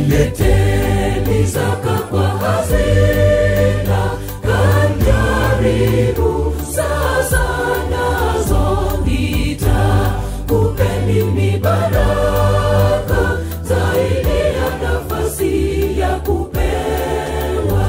leteni zaka kwa hazina kandaribu sasa nazo nitakupeni ni baraka zaidi ya nafasi ya kupewa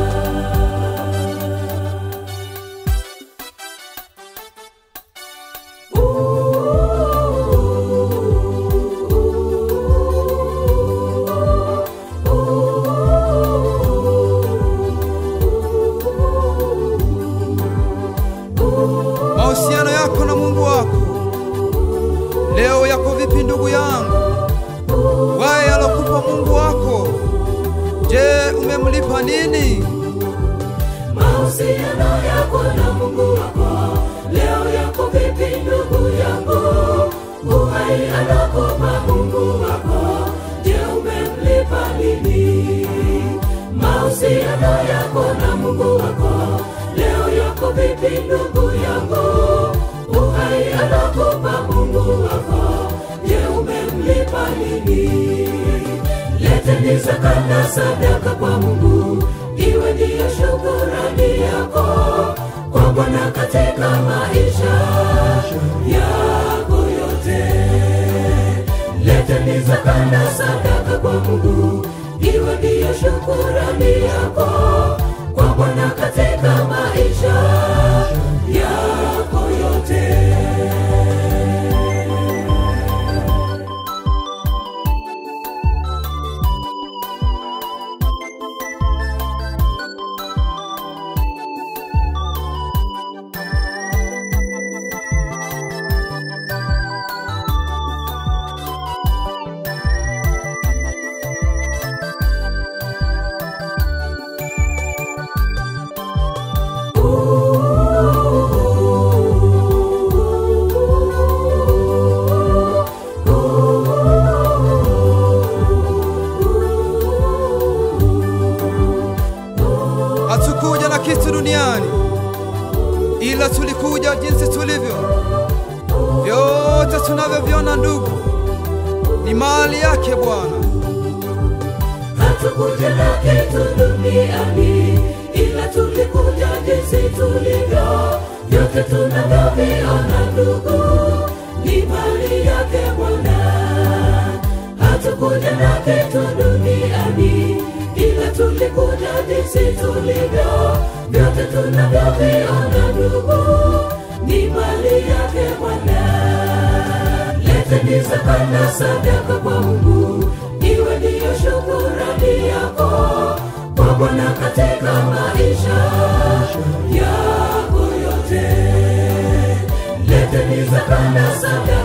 mahusiano yako na Mungu wako leo yako vipi, ndugu yangu? Waye alokupa Mungu wako, je, umemlipa nini? mahusiano yako na Mungu wako leo yako vipi, ndugu yangu? Uhai anakupa Mungu wako, je, umemlipa nini? Mahusiano yako na Mungu wako leo yako vipi, ndugu yangu? Uhai anakupa Mungu wako, je, umemlipa nini? Leteni zaka na sadaka kwa Mungu, iwe ndiyo shukurani yako kwa Bwana katika maisha yako yote. Leteni zaka na sadaka kwa Mungu, iwe ndiyo shukurani yako kwa Bwana katika maisha yako yote. Hatukuja na kitu duniani, ila tulikuja jinsi tulivyo. Vyote tunavyoviona ndugu, ni mali yake Bwana. hatukuja na kitu duniani ila tulikuja jinsi tulivyo vyote tunavyoviona ndugu ni mali yake bwana hatukuja na kitu duniani ila tulikuja jinsi tulivyo vyote tunavyoviona ndugu ni mali yake bwana leteni zaka na sadaka kwa Mungu, iwe ndiyo shukurani yako kwa Bwana katika maisha yako yote. Leteni zaka na sadaka